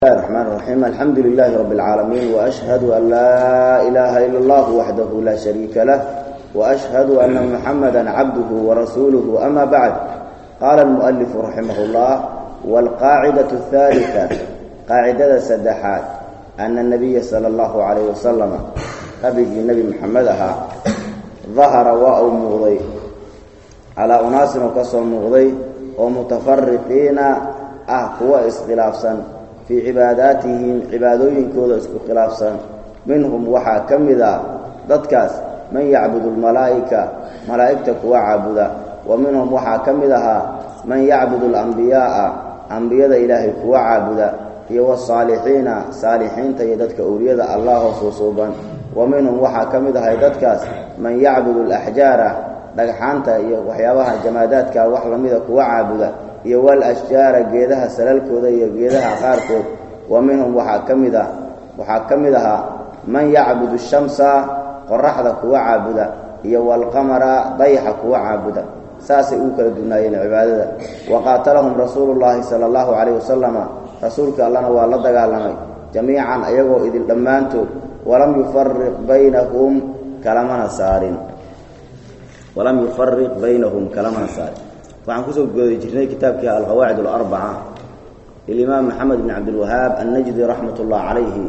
الله الرحمن الرحيم الحمد لله رب العالمين وأشهد أن لا إله إلا الله وحده لا شريك له وأشهد أن محمدا عبده ورسوله أما بعد قال المؤلف رحمه الله والقاعدة الثالثة قاعدة سدحات أن النبي صلى الله عليه وسلم قبل النبي محمد أها ظهر وأو مغضي على أناس وكسر مغضي ومتفرقين أهقوا إسخلافا في عباداتهم عبادوين كودا اسكو خلافسا منهم وحا كمدا ددكاس من يعبد الملائكة ملائكة كوا عابدا ومنهم وحا كمدها من يعبد الأنبياء أنبياء إلهي كوا عابدا يو الصالحين صالحين تيددك أولياء الله صوصوبا ومنهم وحا كمدها ددكاس من يعبد الأحجار دغحانتا iyo waxyaabaha jamaadaadka wax lamida kuwa caabuda iyo wal ashjaara geedaha salalkooda iyo geedaha qaarkood wa minhum waxaa ka mid ah waxaa ka mid ahaa man yacbudu shamsa qoraxda kuwa caabuda iyo walqamara dayaxa kuwa caabuda saasay ugu kala dunaayeen cibaadada wa qaatalahum rasuulu llaahi sala allahu calayhi wasalama rasuulka allana waa la dagaalamay jamiican ayagoo idin dhammaantood walam yufariq baynahum kalamana saarin walam yufariq baynahum kalamana saarin waxaan kusoo goodi jirnay kitaabkii alqawaacid alarbaca lilimaam maxamed bn cabdilwahaab annajdi raxmat ullah calayhi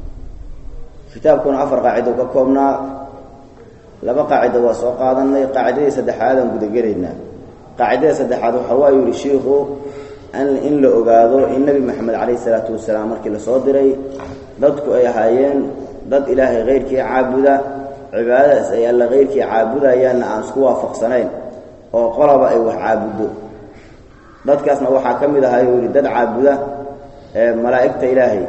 kitaabkuna afar qaacido ka koobnaa laba qaacido waa soo qaadanay qaacidadii saddexaadaan gudagelaynaa qaacidada saddexaad waxa waa yidhi shiikhu in la ogaado in nebi maxamed calayhi salaatu wasalaam markii lasoo diray dadku ay ahaayeen dad ilaahay keyrkii caabuda cibaadadaas ay alla keyrkii caabudayaanna aan isku waafaqsanayn oo qolaba ay wax caabuddo dadkaasna waxaa ka mid ahaa yuu yidhi dad caabuda ee malaa'igta ilaahay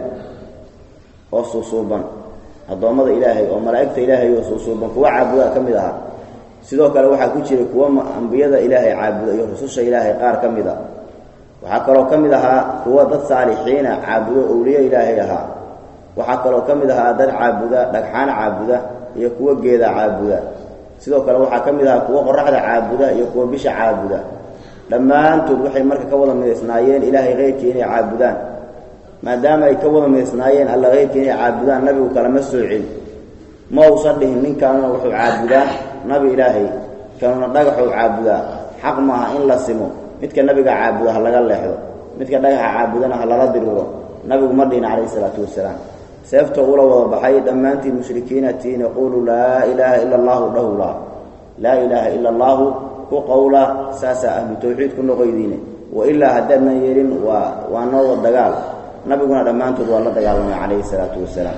oo suusuuban addoommada ilaahay oo malaa'igta ilaahay oo suusuuban kuwa caabuda ka mid ahaa sidoo kale waxaa ku jiray kuwa ambiyada ilaahay caabuda iyo rususha ilaahay qaar ka mid a waxaa kaloo ka mid ahaa kuwa dad saalixiina caabudo owliye ilaahay ahaa waxaa kaloo ka mid ahaa dad caabuda dhagxaan caabuda iyo kuwa geeda caabuda sidoo kale waxaa ka mid ahaa kuwa qoraxda caabuda iyo kuwa bisha caabuda dhammaantood waxay marka ka wada midaysnaayeen ilaahay keyrkii inay caabudaan maadaama ay ka wada midaysnaayeen alla keyrkii inay caabudaan nabigu kalama soocin ma uusan dhihin ninkaanuna wuxuu caabudaa nabi ilaahay kanuna dhagaxuu caabudaa xaq maaha in la simo midka nabiga caabuda ha laga leexdo midka dhagaxa caabudana ha lala diriro nabigu ma dhihin calayhi isalaatu wasalaam seefta ula wada baxay dhammaantiin mushrikiina tiin yaquulu laa ilaaha ila allahu dhahula laa ilaaha ila allaahu ku qowla saasaa ahlu tawxiid ku noqoydiine wailaa haddaadnan yeelin waa waa noowa dagaal nabiguna dhammaantood waa la dagaalamay calayhi salaatu wasalaam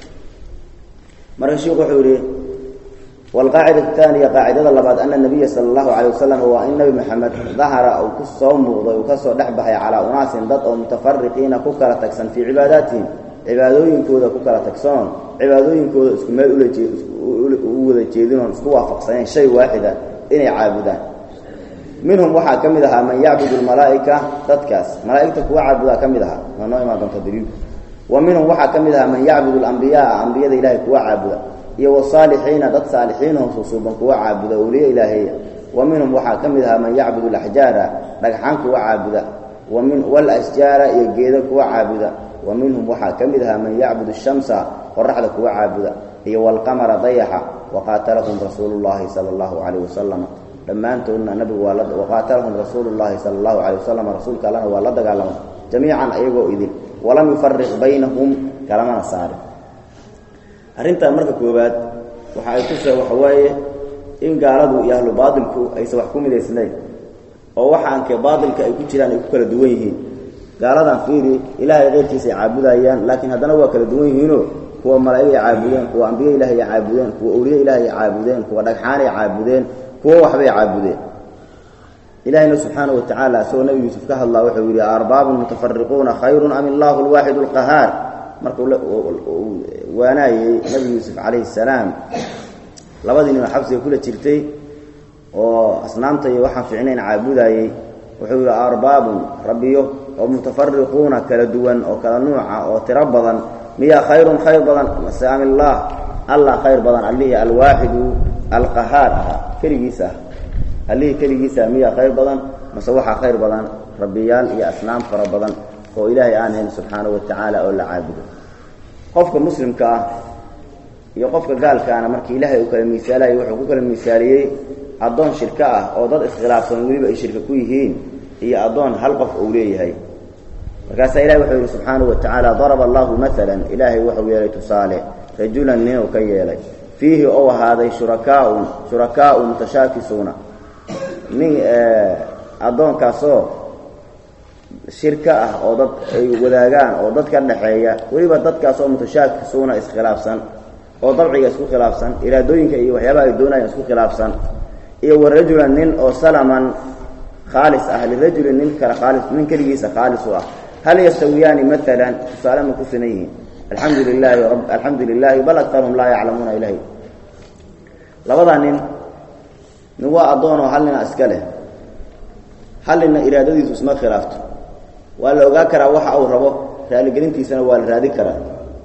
marka sheikhu wuxuu yidhi walqaacida taaniya qaacidada labaad ana nabiya sala allahu calay wasalam waa in nebi maxamed dahara uu ku soo muuqday uu ka soo dhex baxay calaa unaasin dad oo mutafariqiina ku kala tagsan fii cibaadaatihim cibaadooyinkooda ku kala tagsanon cibaadooyinkooda isku meel u wada jeedinoon isku waafaqsaneen shay waaxida inay caabudaan minhum waxaa ka mid ahaa man yacbudu lmalaa'ika dadkaas malaa'igta kuwa caabudaa ka mid ahaa waa noo imaan doonta daliilku wa minhum waxaa ka mid ahaa man yacbudu alambiyaaa ambiyada ilaahay kuwa caabuda iyo wasaalixiina dad saalixiinoo susuuban kuwa caabuda awliye ilaaheeya wa minhum waxaa ka mid ahaa man yacbudu alaxjaara dhagxaan kuwa caabuda walasjaara iyo geeda kuwa caabuda wa minhum waxaa ka mid ahaa man yacbudu shamsa qoraxda kuwa caabuda iyo walqamara dayaxa waqaatalahum rasuulu llaahi sala allahu calayh wasalam dhammaantoodna nabigu waa waqaatalahum rasuulu llaahi sala allahu calayh wasalam rasuulka allana waa la dagaalamay jamiican ayagoo idin walam yufariq baynahum kalamana saarin arrintan marka koowaad waxa ay ku see waxa waaye in gaaladu iyo ahlu baatilku aysan wax ku midaysnayn oo waxaankee baatilka ay ku jiraan ay ku kala duwan yihiin gaaladan fiiri ilaahay keyrkiisa ay caabudayaan laakiin haddana waa kala duwan yihiinoo kuwa malaa'ig ay caabudeen kuwa ambiye ilahay ay caabudeen kuwa awliye ilaahay ay caabudeen kuwa dhagxaanay caabudeen kuwa waxbay caabudeen ilaahayna subxaana wa tacaala isagoo nebi yuusuf ka hadlaa wuxuu yidhi arbaabun mutafariquuna khayrun am illaahu alwaaxidu alqahaar markuu waanaayey nebi yuusuf calayhi salaam labadii nin oo xabsiga kula jirtay oo asnaamta iyo waxaan fiicnayn caabudaayey wuxuu yidhi arbaabun rabbiyo oo mutafariquuna kala duwan oo kala nuuca oo tiro badan miyaa khayrun khayr badan mase am illaah allah khayr badan allihii alwaaxidu alqahaar ahaa keligiisa ah allihii keligiisa miyaa khayr badan mase waxaa khayr badan rabbiyaal iyo asnaam fara badan oo ilaahay aan hayn subxaanahu watacaala oo la caabudo qofka muslimka ah iyo qofka gaalkaana markii ilaahay uu kala miisaalayay wuxuu ku kala miisaaliyey addoon shirko ah oo dad iskhilaafsan weliba ay shirka ku yihiin iyo addoon hal qof uu leeyahay markaasaa ilahi wuxuu yidhi subxaanahu wa tacaala daraba allahu maalan ilaahay wuxuu yeelay tusaale rajulan ninuu ka yeelay fiihi ou ahaaday shurakaaun shurakaau mutashaakisuuna nin addoonkaasoo shirka ah oo dad ay wadaagaan oo dad ka dhaxeeya weliba dadkaasoo mutashaakisuuna iskhilaafsan oo dabciga isku khilaafsan iraadooyinka iyo waxyaabaha ay doonayaan isku khilaafsan iyo wa rajulan nin oo salaman khaalis ah lirajulin nin kale khaalis nin keligiisa khaalis u ah hal yastawiyaani maalan tusaale ma ku sinan yihiin alxamdu lilaahi alxamdu lilaahi bal akarhum laa yaclamuuna ilahi labadaa nin nin waa addoonoo hal nina iska leh hal nina iraadadiisu isma khilaafto waa la ogaa karaa waxa uu rabo raaligelintiisana waa la raadi karaa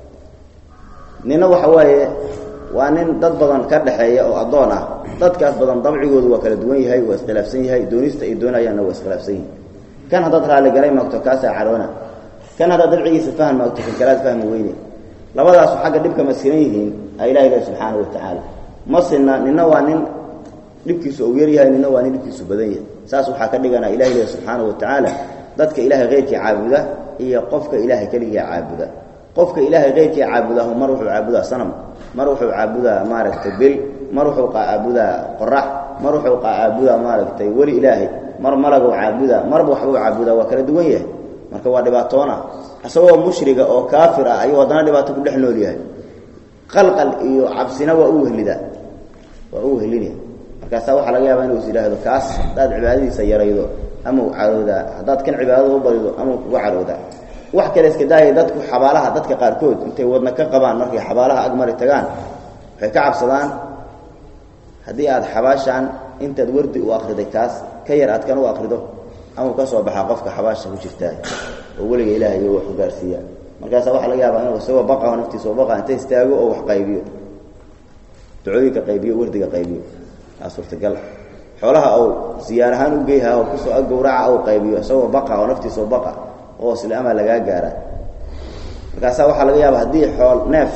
nina waxa waaye waa nin dad badan ka dhaxeeya oo addoon ah dadkaas badan dabcigoodu waa kala duwan yahay waa iskhilaafsan yahay doonista ay doonayaanna waa iskhilaafsan yihin kan haddaad raaligalay maagto kaasaa caroona kan haddaad dabcigiisa fahan maagto kan kalaad fahmi weyne labadaasu xagga dhibka ma sinan yihiin a ilahi ilahi subxaana wa tacaala ma sinna nina waa nin dhibkiisu uu yaryahay nina waa nin dhibkiisu badan yahay saas waxaa ka dhigana ilahi ilahi subxaana wa tacaala dadka ilaahay keyrkii caabuda iyo qofka ilaahay keligii caabuda qofka ilaahay keyrkii caabudahu mar wuxuu caabudaa sanam mar wuxuu caabudaa maaragtay bil mar wuxuu caabudaa qorax mar wuxuu caabudaa maaragtay weli ilaahay mar malaguu caabudaa marba waxbuu caabudaa waa kala duwan yahay marka waa dhibaatoona isagoo mushriga oo kaafir ah ayuu haddana dhibaato ku dhex nool yahay qalqal iyo cabsina waa u wehlidaa waa u wehlinaya markaasaa waxaa laga yaabaa inuu is yidhaahdo kaas haddaad cibaadadiisa yaraydo ama u caroodaa haddaad kan cibaadada u badido ama u kuga caroodaa wax kale iska daaya dadku xabaalaha dadka qaarkood intay wadna ka qabaan markay xabaalaha agmari tagaan waxay ka cabsadaan haddii aad xabaashaan intaad wardi u akriday kaas ka yar aad kan u akrido ama ka soo baxaa qofka xabaasha ku jirtaa oo weliga ilaahay iyo wax u gaarsiiya markaasaa waxaa laga yaabaa inuu isagoo baqaho naftiisa oo baqa inta istaago oo wax qaybiyo ducooyinka qaybiyo wardiga qaybiyo aa suurtagal xoolaha ou siyaar ahaan u geyha oo kusoo ag gawraca ou qaybiyo isagoo baqa oo naftiisa oo baqa oo islaama lagaa gaara markaasaa waxaa laga yaaba haddii xool neef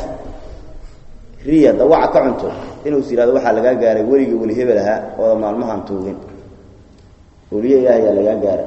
riya dawaca ka cunto inuu is yihahdo waxaa lagaa gaaray weligii weli hebel ahaa ooda maalmahan tuugin weliye ilaahayaa lagaa gaara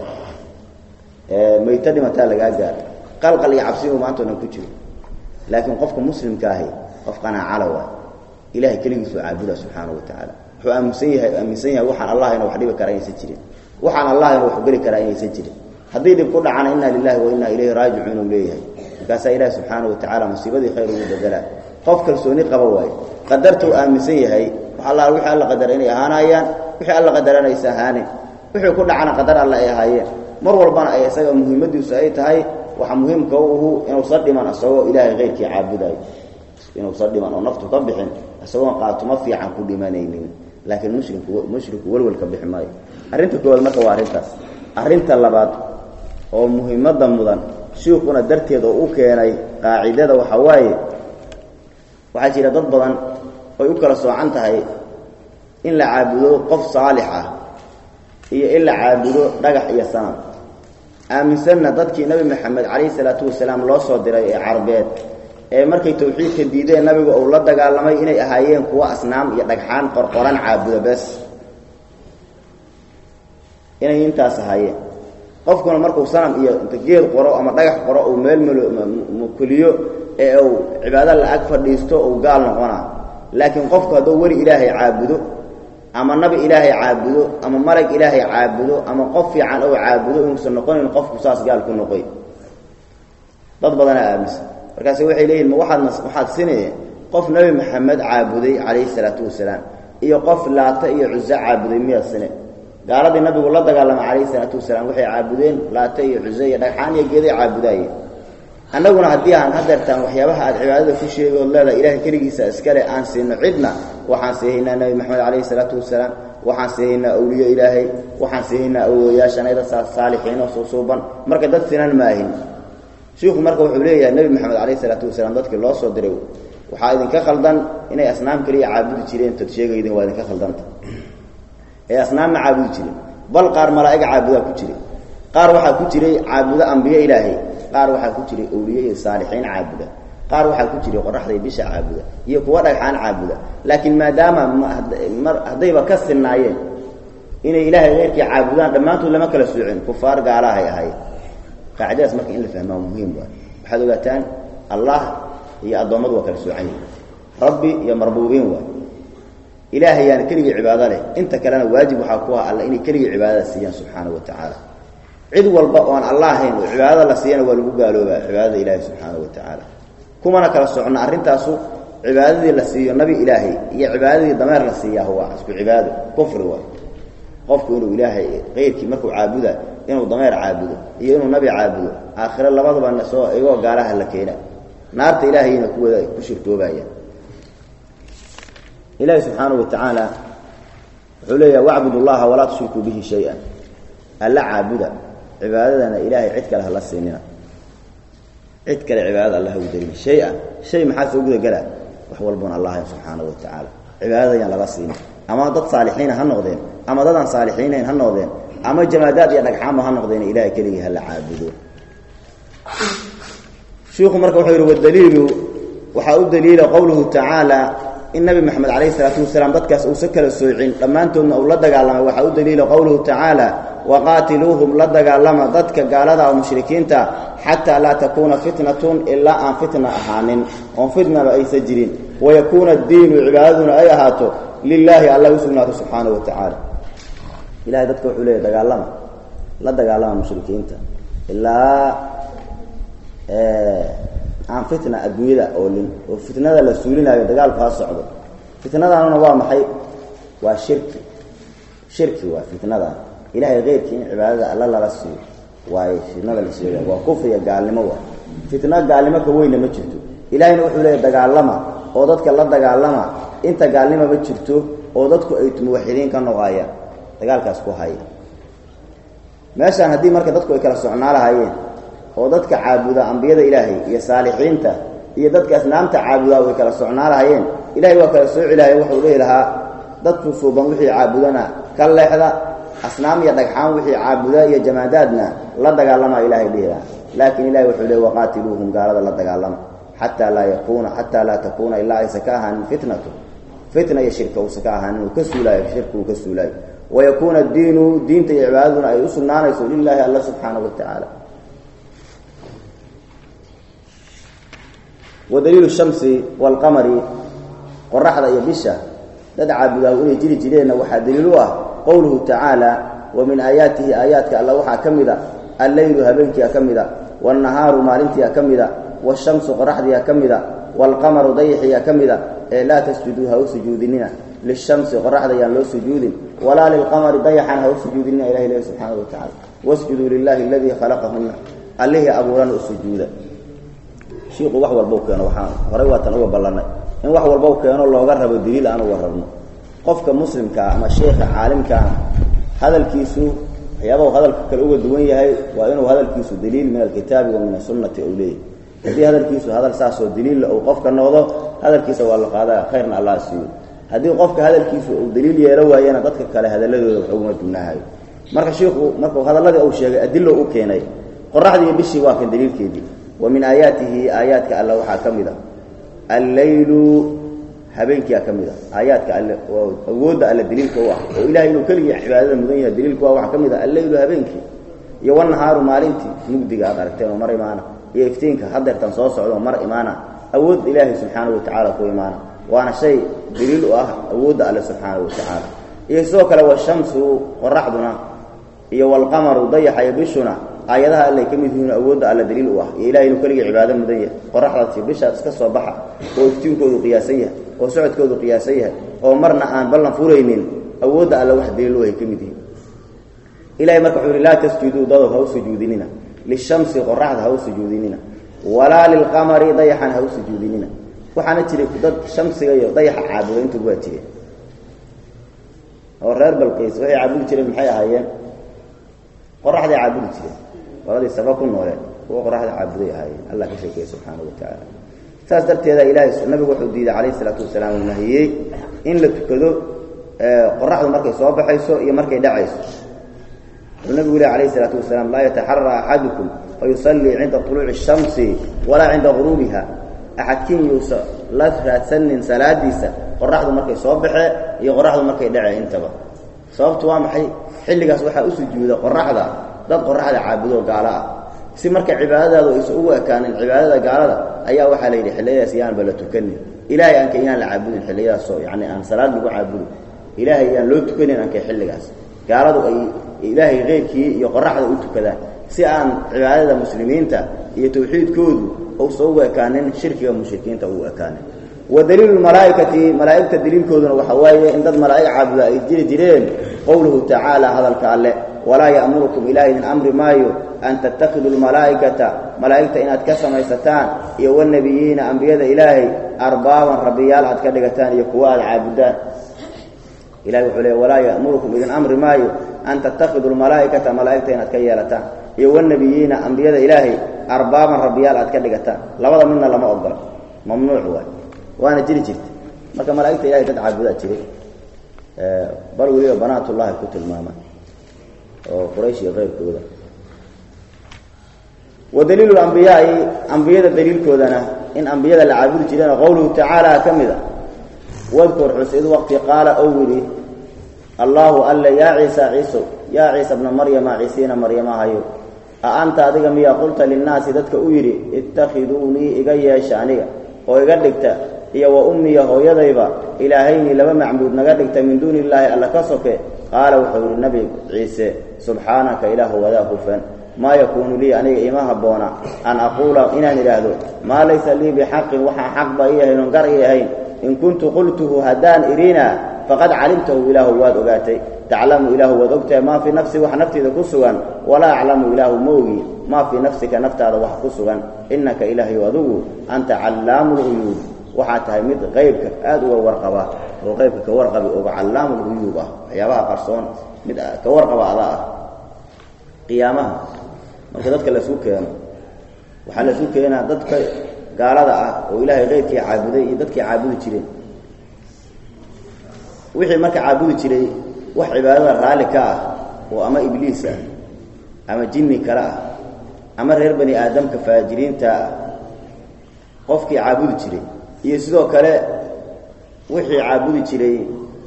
mayto dhimataa lagaa gaara qalqal iyo cabsi inuu maanta o dhan ku jiro laakiin qofka muslimka ahi qof qanaacala waay ilahay keligiisuu caabuda subxaanahu wa tacaala wuxuu aaminsan yahay aaminsan yahay waxaan allahayna wax dhibi kara inaysan jirin waxaan allahayna wax geli karaa inaysan jirin haddii dhib ku dhacana inna lilahi wa inna ilayhi raajicuun uu leeyahay markaasaa ilahi subxaana wa tacala musiibadii khayr ugu bedelaa qof kalsooni qaba waaye qadarta uu aaminsan yahay wax alla wixii alla qadara inay ahaanayaan wixii alla qadarana aysa ahaanin wixii ku dhacana qadar alle ay ahaayeen mar walbana ay isaga muhiimadiisu ay tahay waxa muhiimka u uhu inuusan dhiman isagoo ilaahay keyrkii caabudayo inuusan dhiman oo naftu ka bixin isagoon qaatuma fiican ku dhimanaynin laakiin mushriku mushriku welwelka bixi maayo arrinta koowaad marka waa arrintaas arrinta labaad oo muhiimadda mudan shiikuna darteed oo u keenay qaacidada waxaa waaye waxaa jira dad badan oy u kala soocan tahay in la caabudo qof saalix ah iyo in la caabudo dhagax iyo sanam aaminsanna dadkii nebi maxamed calayhi salaatu wasalaam loo soo diray ee carbeed ee markay tawxiidka diideen nabigu uu la dagaalamay inay ahaayeen kuwo asnaam iyo dhagxaan qorqoran caabudo bes inay intaas ahaayeen qofkuna markuu sanam iyo inta geed qoro ama dhagax qoro uu meel mkuliyo ee uu cibaado la-ag fadhiisto uu gaal noqonaa laakiin qofku hadduu weli ilaahay caabudo ama nabi ilaahay caabudo ama malag ilaahay caabudo ama qof fiican ou caabudo inuusan noqonin qofku saas gaal ku noqoy dad badanaa aaminsan markaase waxay leeyihin ma waaad waxaad sinee qof nebi maxamed caabuday calayhi salaatu wasalaam iyo qof laata iyo cuso caabuday miyaad sine gaaladii nabigu la dagaalamay calayhi salaatu wasalaam waxay caabudeen laata iyo cuse iyo dhagxaan iyo geeday caabudaayeen annaguna haddii aan hadeertaan waxyaabaha aad cibaadada ku sheegi ood leedahay ilahay keligiisa iskale aan siino cidna waxaan siihaynaa nebi maxamed calayhi salaatu wasalaam waxaan siihaynaa awliye ilaahay waxaan siihaynaa awooyaashanayda saalixiinoo suusuuban marka dad sinan maahin shiikhu marka wuxuu leeyahay nebi maxamed calayhi salaatu wasalaam dadkii loo soo diray waxaa idinka khaldan inay asnaam keliya caabudi jireen tad sheegaydin waa idinka khaldanta ee asnaamma caabudi jireen bal qaar malaa'ig caabudaa ku jiray qaar waxaa ku jiray caabudo ambiye ilaahay qaar waxaa ku jiray awliye iyo saalixiin caabuda qaar waxaa ku jiray qoraxda iyo bisha caabuda iyo kuwa dhagxaan caabuda laakiin maadaama mar haddayba ka sinaayeen inay ilaahay keyrkii caabudaan dhammaantood lama kala soocin kufaar gaalahay ahayd qaacidadaas marka in la fahmaa muhiim waa waxaad ogaataan allah iyo addoommadu waa kala soocan yihin rabbi iyo marbuubiin waay ilaahayaana keligii cibaado leh inta kalena waajib waxaa ku ah alla inay keligii cibaadada siiyaan subxaana wa tacaala cid walba oon alla ahayn oo cibaadada la siiyana waa lagu gaaloobaa cibaadada ilaahi subxaana wa tacaala kumana kala socno arrintaasu cibaadadii la siiyo nabi ilaahay iyo cibaadadii dameer la siiyaa waa isku cibaado kufri waay qofku inuu ilaahay keyrkii markuu caabuda inuu dameer caabudo iyo inuu nabi caabudo aakhire labadaba soo igoo gaalaha la keena naarta ilaahayna kuwada ku shirtoobayaan ilaahi subxaanahu wa tacaala wuxuu leeyaha wacbud llaha walaa tushrikuu bihi shay-an alla caabuda cibaadadana ilaahay cid kale hala siinina cid kale cibaadada alla hagu darin shay-an shay maxaa soo guda galaa wax walboon allahayn subxaanahu wa tacaala cibaadada yaan laga siinin ama dad saalixiina ha noqdeen ama dadaan saalixiinayn ha noqdeen ama jamaadaad iyo dhagxaanba ha noqdeen ilahay keligii hala caabudo shiiku marka wuxuu yidhi wadaliilu waxaa u daliila qowluhu tacaala in nabi maxamed calayhi isalaatu wasalaam dadkaas uusa kala soocin dhammaantoodna uu la dagaalamay waxaa u daliila qowluhu tacaala waqaatiluuhum la dagaalama dadka gaalada oo mushrikiinta xataa laa takuuna fitnatun ilaa aan fitna ahaanin oon fitnaba aysa jirin wayakuuna addiinu cibaadaduna ay ahaato lilaahi alla u sugnaato subxaanahu wa tacaala ilahay dadka wuxuu leeyahy dagaalama la dagaalama mushrikiinta ilaa aan fitna adduunyada oolin oo fitnada la suulinaayo dagaalku ha socdo fitnadaanuna waa maxay waa shirki shirki waa fitnadan ilahay keyrkii in cibaadada alla lala siiyo waayo fitnada la sheega waa kufriya gaalnimo waa fitna gaalnimo ka weynna ma jirto ilahayna wuxuu leeyahy dagaalama oo dadka la dagaalama inta gaalnimo ma jirto oo dadku ay muwaxidiin ka noqayaan dagaalkaas ku haya meeshaan haddii marka dadku ay kala socnaa lahaayeen oo dadka caabuda ambiyada ilaahay iyo saalixiinta iyo dadka asnaamta caabudaa way kala socnaa lahaayeen ilahay waa kala sooci lahay wuxuu dhihi lahaa dadku suuban wixii caabudana ka leexda asnaam iyo dhagxaan wixii caabuda iyo jamaadaadna la dagaalamaa ilahay dhihi lahaa laakiin ilahay wuxuu leey waqaatiluuhum gaalada la dagaalama xataa laa yakuuna xataa laa takuuna ilaa aysa ka ahaanin fitnatu fitna iyo shirka uusa ka ahaanin uu ka suulaayo shirka uu ka suulaayo wayakuuna addiinu diinta iyo cibaadaduna ay u sugnaanayso lilaahi alla subxaanahu wa tacaala wadaliilu shamsi waalqamari qoraxda iyo bisha dad caabudaa inay jiri jireenna waxaa daliil u ah qowluhu tacaala wa min aayaatihi aayaadka alla waxaa ka mida alleylu habeenkiia ka mida waalnahaaru maalintiia ka mida waashamsu qoraxdiia ka mida waalqamaru dayixiia ka mida ee laa tasjuduu ha u sujuudinina lishamsi qoraxda yaan loo sujuudin walaa lilqamari dayaxan ha u sujuudinina ilahi lehi subxaanahu wa tacala wasjuduu lilahi aladii khalaqahunna allihii abuurana u sujuuda shiiku wax walbau keeno waxaan horay waatan uga ballannay in wax walbau keeno looga rabo daliil aan uga rabno qofka muslimkaa ama sheekha caalimkaana hadalkiisu waxyaabahu hadalka kale uga duwan yahay waa inuu hadalkiisu daliil min alkitaabi wa min asunnati ou leeyahy haddii hadalkiisu hadal saasoo daliilla uu qofka noqdo hadalkiisa waa la qaadaa khayrna allah siiyo haddii qofka hadalkiisu uu daliil yeelo waayana dadka kale hadaladooda wax uguma dugnaahayo marka shiiku markuu hadalladii uu sheegay adilo u keenay qoraxdii iyo bishii waa kan daliilkeedii wa min aayaatihi aayaadka alle waxaa ka mid a alleylu habeenkiia ka mid a aayaadka alle oo awoodda alle daliilka u ah oo ilahay inuu keligii cibaadada mudan yahay daliilku ah waxaa ka mid a alleylu habeenkii iyo wanahaaru maalintii mugdiga aad aragteen oo mar imaana iyo iftiinka hadeertan soo socda oo mar imaana awood ilaahay subxaanahu watacaala ku imaana waana shay daliil u ah awoodda alle subxaanahu watacaala iyo sidoo kale washamsu qoraxduna iyo walqamaru dayaxa iyo bishuna aayadaha allay ka mid yihiin awoodda alla daliil u ah iyo ilahay inuu keligii cibaado mudan yahay qoraxdaasi bishaas iska soo baxa oo iftiinkoodu qiyaasan yahay oo socodkoodu qiyaasan yahay oo marna aan ballan furaynin awoodda alle wax daliil u ahay ka mid yihiin ilahay marka wuxuu yihi laa tasjuduu dadow ha u sujuudinina lishamsi qoraxda ha u sujuudinina walaa lilqamari dayaxan ha u sujuudinina waxaana jiray dad shamsiga iyo dayaxa caabuda intuba waa jireen oo reer balqiis waxay caabudi jireen maxay ahaayeen qoraxday caabudi jireen qoladii saba ku nooleen kuwa qoraxda caabuday ahaayeen allah ka sheekeeye subxaanahu watacaala saas darteeda ilaahay nabigu wuxuu diiday calayhi isalaatu wasalaam uu nahiyey in la tukado qoraxdu markay soo baxayso iyo markay dhacayso wuxuu nabigu leh alayhi isalaatu wasalaam laa yataxara axadukum fayusallii cinda طuluuci الshamsi walaa cinda guruubiha axadkiin yuusa la raadsanin salaadiisa qoraxdu markay soo baxee iyo qoraxdu markay dhacee intaba sababtu waa maxay xilligaas waxaa u sujuuda qoraxda dad qoraxda caabudo gaalo ah si marka cibaadadaadu aysan ugu ekaanin cibaadada gaalada ayaa waxaa la yidhi xilliyadaas yaanba la tukanin ilaahay aanka inaan la caabudin xilliyadaasoo yacni aan salaad lagu caabudin ilaahay yaan loo tukanin aanka xilligaas gaaladu ay ilaahay keyrkii iyo qoraxda u tukadaan si aan cibaadada muslimiinta iyo tawxiidkoodu uusan ugu ekaanin shirkiga mushrikiinta ugu ekaanin wa daliilu malaaikati malaa'igta daliilkooduna waxaa waaye in dad malaa'ig caabuda ay jiri jireen qowluhu tacaala hadalka alle walaa ya'murukum ilaah idin amri maayo an tattakhiduu lmalaa'ikata malaa'igta inaad ka samaysataan iyo wanabiyiina ambiyada ilaahay arbaaban rabbiyaal aad ka dhigataan iyo kuwa aad caabudaan ilahay wuxuu leey walaa ya'murukum idin amri maayo an tattakhiduu lmalaa'ikata malaa'igta inaad ka yeelataan iyo wanabiyiina ambiyada ilaahay arbaaban rabbiyaal aad ka dhigataan labada midna lama ogola mamnuuc waay waana jiri jirta marka malaa'igta ilahay dad caabudaa jiray bal weliba banaatullahi ku tilmaama oo quraysh iyo keyrkooda wa daliilu ambiyaai ambiyada daliilkoodana in ambiyada la caabudi jireen qowluhu tacaala ka mida wadkur xus id waqti qaala ou yidhi allaahu alle yaa ciisa ciiso yaa ciisa bna maryama ciisiina maryamahayo a anta adiga miyaa qulta linnaasi dadka u yidhi ittakhiduunii iga yeesha aniga oo iga dhigta iyo wa ummiya hooyadayba ilaahayni laba macbuud naga dhigta min duuni illaahi alla ka soke qaala wuxuu yidhi nebi ciise subxaanaka ilaahu wadaa hufan maa yakuunu lii aniga ima habboona an aquula inaan idhaahdo maa laysa lii bixaqin waxaan xaqba ii ahayn oon gar ii ahayn in kuntu qultuhu haddaan idhina faqad calimtahu ilaahu waad ogaatay taclamu ilaahu waad ogtahay maa fii nafsi wax naftiida ku sugan walaa aclamu ilaahu ma ogi maa fii nafsika naftaada wax ku sugan innaka ilaahayu adigu anta callaamu lguyuub waxaa tahay mid qaybka aada uga warqaba oo qaybka ka warqabi oga callaamu lguyuub ah waxyaabaha qarsoon mid ka warqaba ada ah qiyaamaha marka dadka laisku keeno waxaa laisku keenaa dadka gaalada ah oo ilaahay qaybkii caabuday iyo dadkii caabudi jireen wixii marka caabudi jiray wax cibaadada raalli ka ah oo ama ibliis ah ama jinni kale ah ama reer bani aadamka faajiriinta ah qofkii caabudi jiray iyo sidoo kale wixii caabudi jiray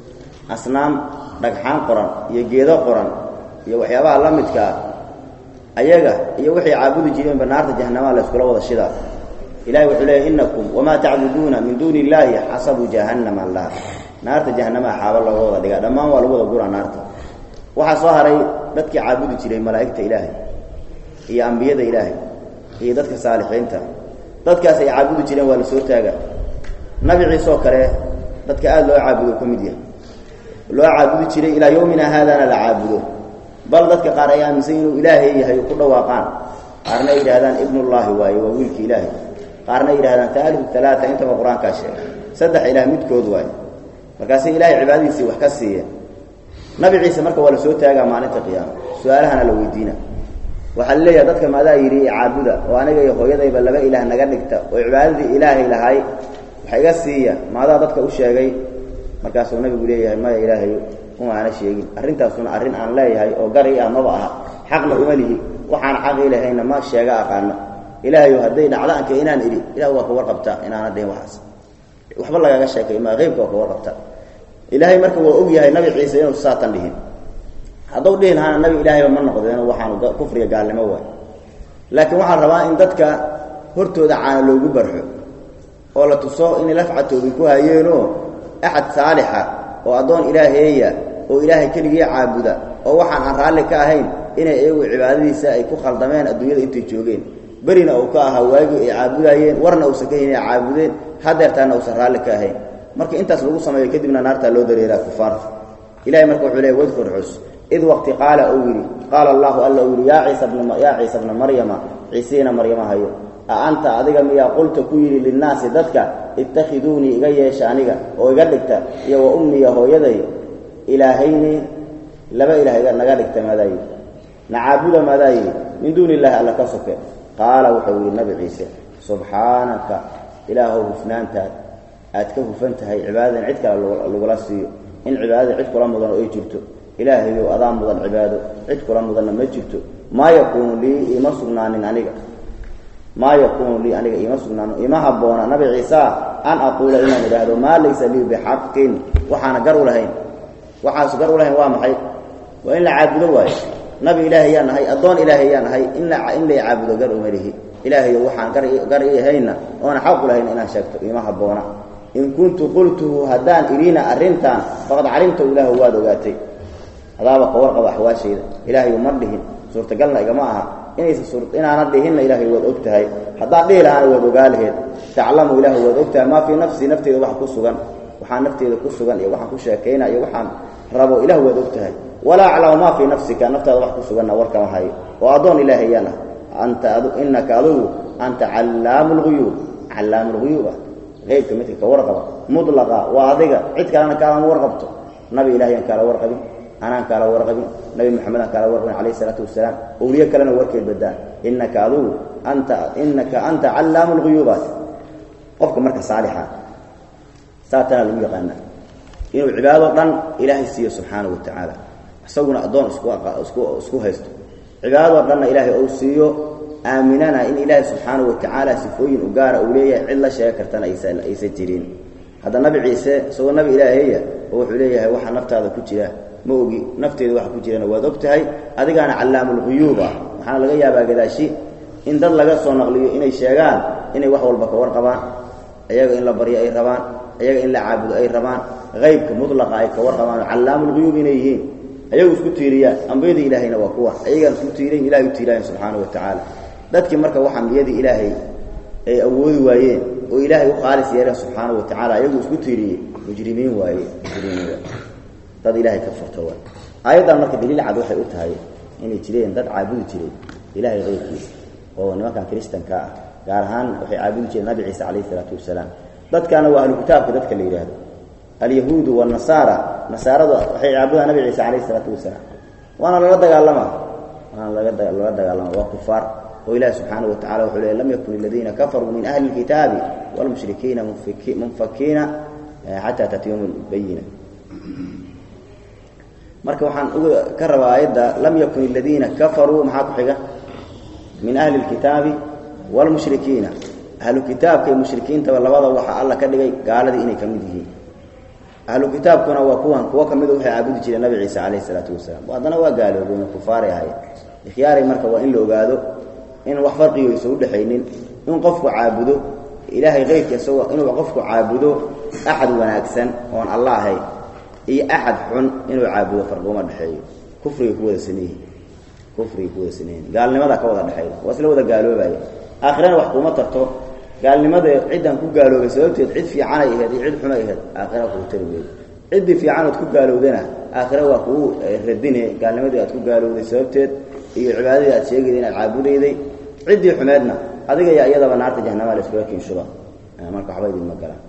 asnaam dhagxaan qoran iyo geedo qoran iyo waxyaabaha la midka ah ayaga iyo waxay caabudi jireenba naarta jahannamaha la yskula wada shidaa ilahay wuxuu leeyay inakum wamaa tacbuduuna min duuni illaahi xasabu jahannama laha naarta jahannamaha xaaba looga wada dhigaa dhammaan waa lagu wada guraa naarta waxaa soo haray dadkii caabudi jiray malaa'igta ilaahay iyo ambiyada ilaahay iyo dadka saalixiinta dadkaas ay caabudi jireen waa la soo taaga nabi ciise oo kale dadka aada loo caabudo ka mid yahay loo caabudi jiray ilaa yowmina haadana la caabudo bal dadka qaar ay aaminsan inuu ilaahay yahay ku dhawaaqaan qaarna ay yidhahdaan ibnullaahi waaye waa wiilki ilaahay qaarna ay yidhahdaan taalifu talaata intaba qur-aankaa sheegay saddex ilaah midkood waaye markaasay ilaahay cibaadadiisii wax ka siiyeen nabi ciise marka waa la soo taagaa maalinta qiyaama su-aalahana la weydiina waxaa la leeyahay dadka maadaa yidhi caabuda oo aniga iyo hooyadayba laba ilaah naga dhigta oo cibaadadii ilaahay lahay waxa iga siiya maadaa dadka u sheegay markaasuu nabigu leeyahay maya ilaahay uma aana sheegin arrintaasuna arrin aan leeyahay oo gari ah maba aha xaqna uma lihi waxaan xaqii lahayna ma sheega aqaano ilaahayo hadday dhacdo anka inaan idhi ilah waa ka warqabtaa inaana dhihin waxaas waxba lagaga sheekay maa qeybka waa ka warqabtaa ilaahay marka waa og yahay nabi ciise inuu saatan dhihin hadduu dhihi lahaana nabi ilaahayba ma noqdeen waxaanu kufriga gaalnimo waay laakiin waxaa rabaa in dadka hortooda caana loogu barxo oo la tuso inay lafcatooda ku hayeenoo axad saalixa oo addoon ilaaheeya oo ilaahay keligii caabuda oo waxaan aan raalli ka ahayn inay iyagu cibaadadiisa ay ku khaldameen adduunyada intay joogeen berina uu ka ahaa waagii ay caabudaayeen warna uusan ka hayn ay caabudeen hadeertaana uusan raalli ka ahayn marka intaas lagu sameeyo kadibna naartaa loo dareeraa kufaarta ilahay marka wuxuu leey wadkur xus id waqti qaala uu yidhi qaala allahu alla uu yidhi yaa ciisa bna yaa ciisa bna maryama ciisiina maryamahayo a anta adiga miyaa qulta ku yidhi linnaasi dadka ittakhiduunii iga yeesha aniga oo iga dhigta iyo wa ummiya hooyaday ilaahayni laba ilaah naga dhigta maadaa yidhi nacaabuda maadaa yidhi min duuni illaahi alla ka soke qaala wuxuu yidhi nabi ciise subxaanaka ilaahow hufnaantaad aad ka hufan tahay cibaadadan cid kale lagula siiyo in cibaadada cid kula mudan oo ay jirto ilaahayow adaa mudan cibaado cid kula mudanna ma jirto maa yakuunu lii iima sugnaanin aniga maa yakuunu lii aniga iima sugnaanin ima habboona nabi ciisa an aquula inaan idhaahdo maa laysa lii bixaqin waxaana gar u lahayn waxaas gar u lahayn waa maxay waa in la caabudo waayo nabi ilaahay yaan nahay addoon ilaahay yaan nahay in la in lay caabudo gar uma lihi ilaahayo waxaan gar gar ii ahayna oona xaq u lahayn inaan sheegto ima habboona in kuntu qultuhu haddaan idhiina arrintan faqad calimta ilaahu waad ogaatay adaaba ka warqaba axwaashayda ilaahayu ma dhihin suurtagalna igama aha inaysa suur inaana dhihinna ilaahay waad og tahay haddaan dhihi lahaana waad ogaa laheed taclamu ilaahu waad og tahay maa fii nafsii nafteeda wax ku sugan waxaan nafteeda ku sugan iyo waxaan ku sheekayna iyo waxaan rabo ilahu waad og tahay walaa aclamu maa fii nafsika naftaada wax ku suganna warkama hayo oo addoon ilaahay yaan ah anta inaka adugu anta callaamu lguyuub callaamu lguyuub ah eybka midka ka warqaba mulaqa waa adiga cid kalena kaalama warqabto nabi ilaahiyaan kaala warqabin anaan kaala warqabin nabi maxamedaan kaala warqabin calayh isalaatu wasalaam owliye kalena warkeed badaan inaka adugu anta inaka anta callaamu lguyuubaat qofka marka saalixa saatanaa lagu yaqaana inuu cibaado dhan ilaahay siiyo subxaana wa tacaala isaguna addoon isku isku isku haysto cibaadadoo dhanna ilaahay ou siiyo aaminana in ilaahay subxaana wa tacaala sifooyin u gaara uu leeyahay cid la sheega kartana aysa aysan jirin hadda nabi ciise isagoo nabi ilaahaya oo wuxuu leeyahay waxa naftaada ku jira ma ogi nafteeda waxa ku jirana waad og tahay adigaana callaamulguyuub ah waxaana laga yaabaa gadaashi in dad laga soo naqliyo inay sheegaan inay wax walba ka warqabaan iyaga in la baryo ay rabaan iyaga in la caabudo ay rabaan haybka mulaqa ay ka warqabaan callaamulguyuub inay yihiin ayagu isku tiiriyaan ambiyadii ilaahayna waa kuwa ayagaan isku tiirayn ilahay u tiiraayan subxaana wa tacaala dadkii marka wax ambiyadii ilaahay ay awoodi waayeen oo ilaahay u khaalis yeeleen subxaana wa tacala ayagu isku tiiriyey mujrimiin waaye mujrimiin dad ilaahay ka furto waay aayaddan marka daliil cad waxay u tahay inay jireen dad caabudi jiray ilaahay qayrkiisa oo nimankan kiristanka ah gaar ahaan waxay caabudi jireen nabi ciise calayhi isalaatu wasalaam dadkaana waa ahlu kitaabka dadka la yidhaahdo alyahuudu wanasaara nasaaradu waxay caabudaan nabi ciise calayhi isalaatu wasalaam waana lala dagaalamaa waana laga lala dagaalama waa kufaar oo ilahi subxaana wa tacala wuxuu leey lam yakun aladiina kafaruu min ahli اlkitaabi wاlmushrikiina munfakiina xataa tatiyum bayina marka waxaan uga ka rabaa aayadda lam yakun aladiina kafaruu maxaa ku xiga min ahli اlkitaabi wاlmushrikiina ahlu kitaabka iyo mushrikiintaba labada waxaa alla ka dhigay gaaladii inay ka mid yihiin ahlu kitaabkuna waa kuwan kuwo ka mida waxay caabudi jireen nabi ciise calayhi isalaatu wasalaam haddana waa gaaloobeen kufaaray ahayen ikhyaaray marka waa in la ogaado in wax farqigo aysa udhexaynin in qofku caabudo ilaahay keyrka isagoo inuu qofku caabudo axad wanaagsan oon alla ahayn iyo axad xun inuu caabudo farqiguma dhexeeyo kufrigay ku wada sameeyihin kufrigay ku wada sameeyihin gaalnimada ka wada dhexeeya waa isla wada gaaloobaya aakhirana wax kuma tarto gaalnimada ciddaan ku gaaloobay sababteed cid fiicanay aheyd iyo cid xunay aheyd aakhira kugu tari weydo ciddii fiicanood ku gaalowdana aakhira waa kugu radine gaalnimadii aad ku gaalowday sababteed iyo cibaadadii aad sheegayday inaad caabudayday ciddii xumeedna adiga yaa iyadaba naarta jahanama la iskaga kiinshuba marka waxba idinma galaan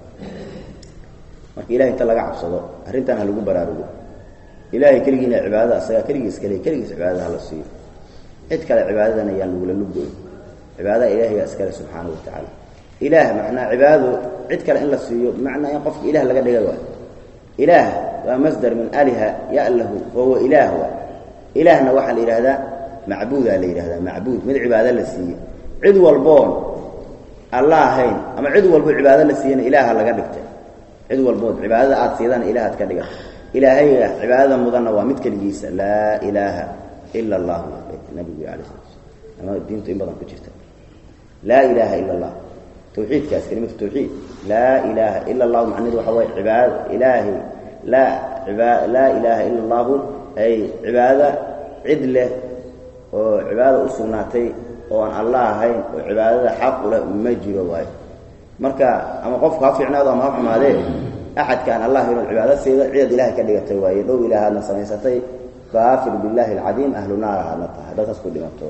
marka ilahay inta laga cabsado arrintan ha lagu baraarugo ilaahay keligiina cibaadada asagaa keligiis kale keligiis cibaadada hala siiyo cid kale cibaadadana yaan lagula lugoyn cibaadada ilahigaa iskale subxaana wa tacaala ilaah macnaa cibaadado cid kale in la siiyo bimacnaa in qofka ilaah laga dhiga waay ilaah waa masdar min aliha yalahu wahuwa ilaah waay ilaahna waxaa la yidhahdaa macbuudaa la yidhahdaa macbuud mid cibaado la siiye cid walboon alla ahayn ama cid walbo cibaado la siiyana ilaaha laga dhigtay cid walbood cibaadada aad siidana ilaahaad ka dhigan ilaahayga cibaadada mudanna waa mid keligiisa laa ilaaha ila allah nabigu ala sala ama diintu in badan ku jirta laa ilaaha ila allah tawxiidkaas kelimatu tawxiid laa ilaaha ila allahu macnahedu waxa waye cibaada ilaahay laa iba laa ilaaha ila allahu ay cibaada cid leh oo cibaada u sugnaatay oo aan allah ahayn oo cibaadada xaq u leh ma jiro waayo marka ama qofku ha fiicnaado ama ha xumaadee axadka aan allah ahayn oo cibaado siida cidaad ilahay ka dhigatay waaye dhow ilaahaadna samaysatay kaafir billahi alcadiim ahlu naar ahaadna tahay haddaad taas ku dhimato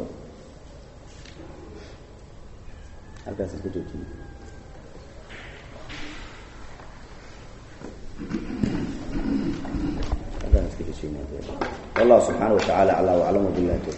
halkaas isku joojiye والله سبحانه وتعالى أعلى وأعلم بالله